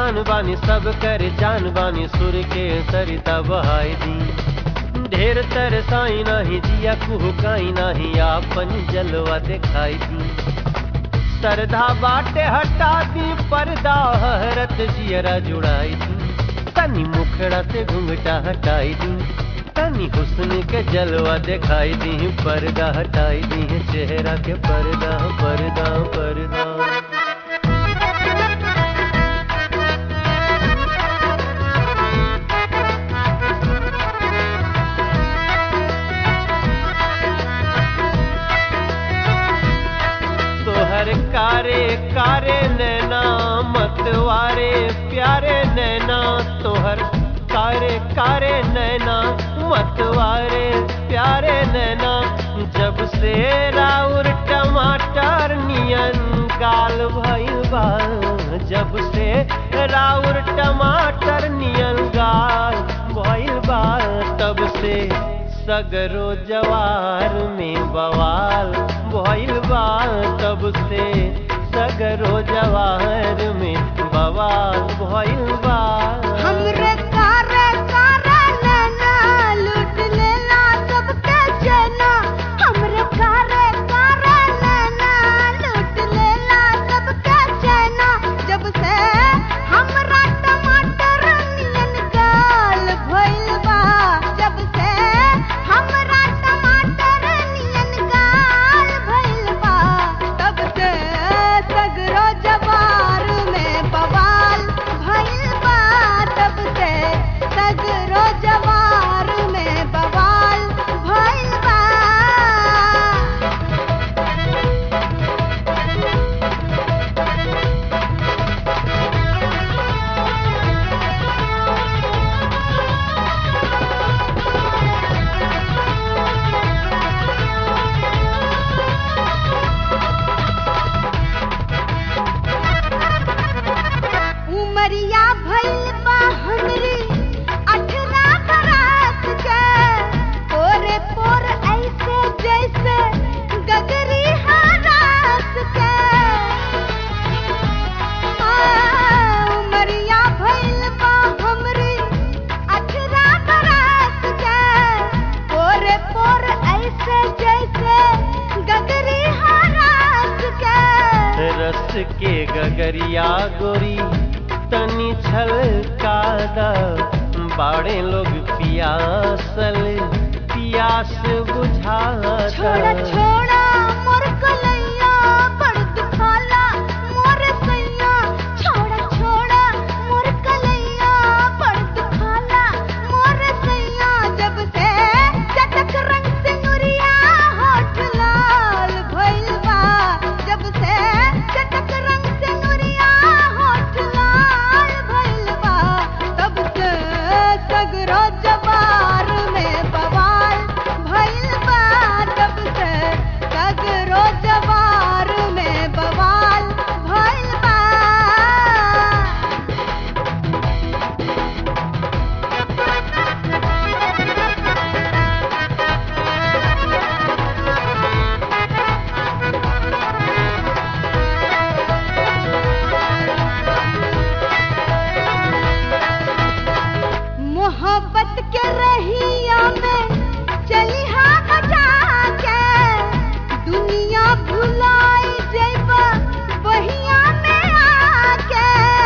महान बानी सब कर जान बानी सुर के सरिता बहाई दी ढेर तरसाई नाही जिया कुहकाई नाही आपन जलवा दिखाई दी सरधा बाटे हटा दी पर्दा हरत जियरा जुड़ाई दी तनी मुखड़ा से घुंघटा हटाई दी तनी हुस्न के जलवा दिखाई दी पर्दा हटाई दी चेहरा के पर्दा पर्दा पर्दा तोहर कारे कारे नैना मतवारे प्यारे नैना तोहर कारे कारे नैना मतवारे प्यारे नैना जब से राउर टमाटर नियन गाल भइल बा जब से राउर टमाटर नियन गाल भइल बा तब से सगरो जवार में बवाल भइल बा तब से सगरो जवार में बवाल भइल बा हमरे कारे कारे नैना लूट लेला सबके जना हमरे कारे कारे नैना लूट लेला सबके जना जब से हमरा टमाटर नियन गाल भइल बा जब से हमरा टमाटर नियन गाल भइल बा तब से सगरो जवार में बवाल भइल बा तब से सगरो जवार में बवाल भइल बा उमरिया भइल बा हमरी अठरा बरस के पोरे पोर ऐसे जैसे गगरी हरास के आ, उमरिया भइल बा हमरी अठरा बरस के पोरे पोर ऐसे जैसे गगरी हरास के रस के गगरिया गोरी तनी छल कादा बाड़े लोग पियासल पियास बुझाता छोड़ा छोड़ा मोर कलैया बड़ दुखाला मोर सैया छोड़ा छोड़ा मोर कलैया बड़ दुखाला मोर सैया जब से चटक रंग से नुरिया होठ लाल भइल बा जब से चटक रंग से नुरिया होठ लाल भइल बा तब से सगरो जवार में बवाल भइल बा तब से सगरो जवार में बवाल भइल बा मोहब्बत के रहिया में चली हाँ बजा के दुनिया भुलाई जैबा बहिया में आके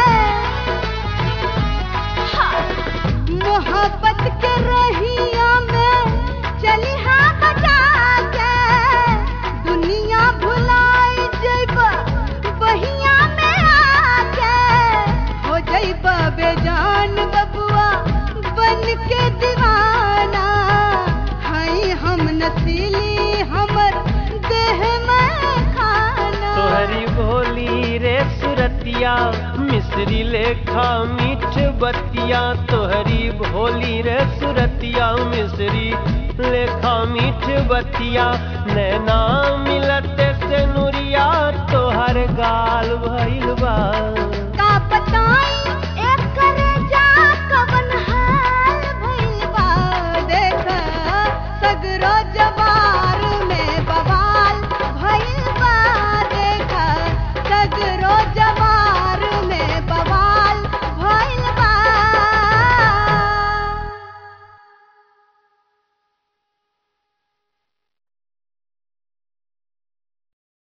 हाँ, मोहब्बत के रहिया में चली हाँ बजा के दुनिया भुलाई जैबा बहिया में आके हो जैबा बेजान बबुआ बन के दीवाना हई हम नसीली हमर देह में खाना तोहरी भोली रे सुरतिया मिश्री लेखा मीठ बतिया तोहरी भोली रे सुरतिया मिश्री लेखा मीठ बतिया नैना मिलते से नुरिया तोहर गाल भइल बा का बताई